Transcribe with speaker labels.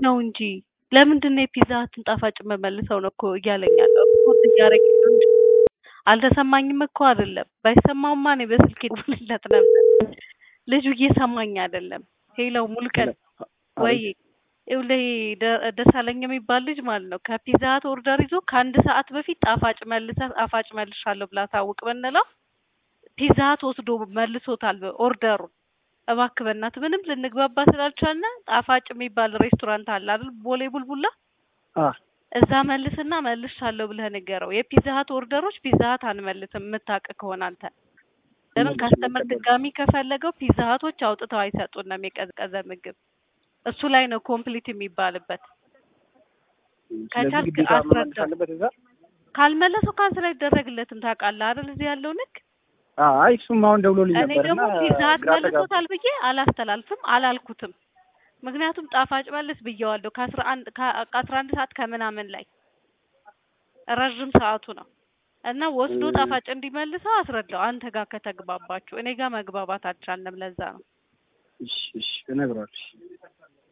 Speaker 1: ነው እንጂ ለምንድን ነው የፒዛ ሀትን ጣፋጭ የምመልሰው ነው እኮ እያለኝ ያለው ስፖርት እያደረገ ነው እንጂ አልተሰማኝም እኮ አይደለም። ባይሰማውማ እኔ በስልክ ደውልለት ነበር። ልጁ እየሰማኝ አይደለም። ሄለው ሙልቀን ወይ ይኸውልህ ደ- ደሳለኝ የሚባል ልጅ ማለት ነው ከፒዛ ሀት ኦርደር ይዞ ከአንድ ሰዓት በፊት ጣፋጭ መልሰ ጣፋጭ መልሻለሁ ብላ ታውቅ ብንለው ፒዛ ሀት ወስዶ መልሶታል ኦርደሩን። እባክህ በእናትህ ምንም ልንግባባ ስላልቻልን ጣፋጭ የሚባል ሬስቶራንት አለ አይደል? ቦሌ ቡልቡላ
Speaker 2: አ
Speaker 1: እዛ መልስና መልሻለሁ ብለህ ንገረው። የፒዛ ሀት ኦርደሮች ፒዛ ሀት አንመልስም የምታውቅ ከሆነ አንተ ለምን
Speaker 2: እነሱ
Speaker 1: ካስተመር
Speaker 2: የሚቀበሉ።
Speaker 1: ድጋሚ ከፈለገው ፒዛ ሀቶች አውጥተው አይሰጡንም የቀዝቀዘ ምግብ። እሱ ላይ ነው ኮምፕሊት የሚባልበት።
Speaker 2: ስለዚህ
Speaker 1: ከቻልክ
Speaker 2: ግዴታ መመለስ
Speaker 1: አስረዳው።
Speaker 2: አለበት እዛ።
Speaker 1: ካልመለሰው ካንስል አይደረግለትም። ታውቃለህ አይደል? እዚህ ያለው ንግ
Speaker 2: አይ እሱም አሁን ደውሎልኝ
Speaker 1: እኔ
Speaker 2: ነበር
Speaker 1: ደግሞ
Speaker 2: እና
Speaker 1: ፒዛ ሀት
Speaker 2: ግራ ተጋባ።
Speaker 1: መልሶታል ብዬ አላስተላልፍም አላልኩትም። ምክንያቱም ጣፋጭ መልስ ብየዋለሁ ከአስራ አንድ ከአስራ አንድ ሰዓት ከምናምን ላይ ረዥም ሰዓቱ ነው እና ወስዶ
Speaker 2: እም።
Speaker 1: ጣፋጭ እንዲመልሰው አስረዳው። አንተ ጋር ከተግባባችሁ እኔ ጋር መግባባት አልቻልንም። ለዛ ነው
Speaker 2: እሺ እሺ እነግረዋለሁ።